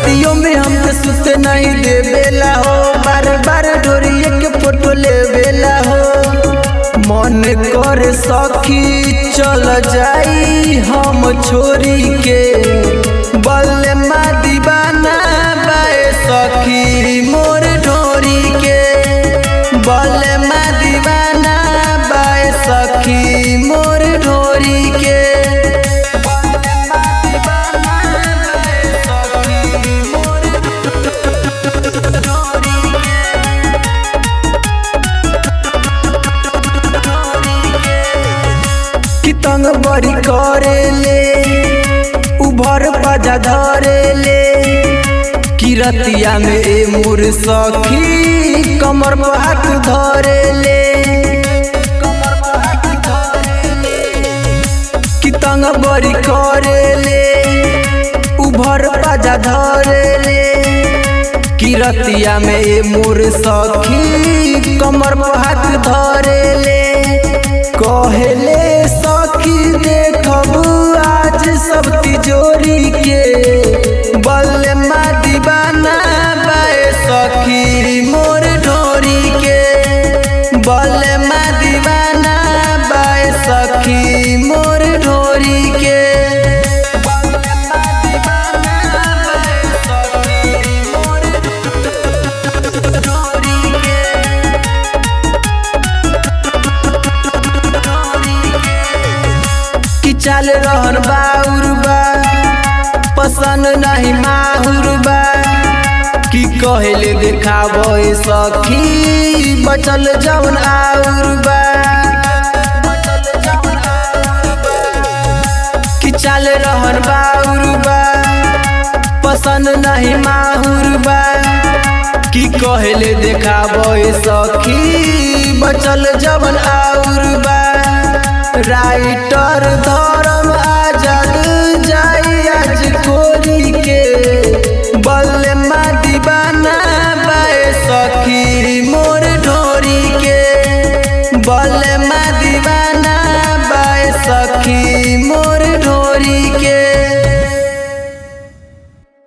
रतियों में हमके सुते नहीं देवेला हो बार बार ढोरिए के फोटो लेवेला हो मन कर सखी चल जाई हम छोरी के बल्ले मा दीवाना बाए सखी मोर ढोरी के बल्ले मा दीवाना बाए सखी मोर ढोरी के कि तंग बड़ी करेले उभर बजा धरेले कि रतिया में ए मोर सखी कमर पर हाथ धरेले कि तंग बड़ी करेले उभर बजा धरेले कि रतिया में ए मोर सखी कमर पर हाथ धरेले कहले सखी देखबू आज सब तिजोरी के बल्ले मा दीवाना बाए सखी मोर ढोरी के बल्ले मा दीवाना बाए सखी मोर ढोरी के कि चल रहन बाउर बा पसंद नहीं माहुर बा कि कहले देखाबे सखी बचल जवन आउर बा कि चल रहन बाउर बा पसंद नहीं माहुर बा कि कहले देखाबे सखी बचल जवन आउर बा राइटर धर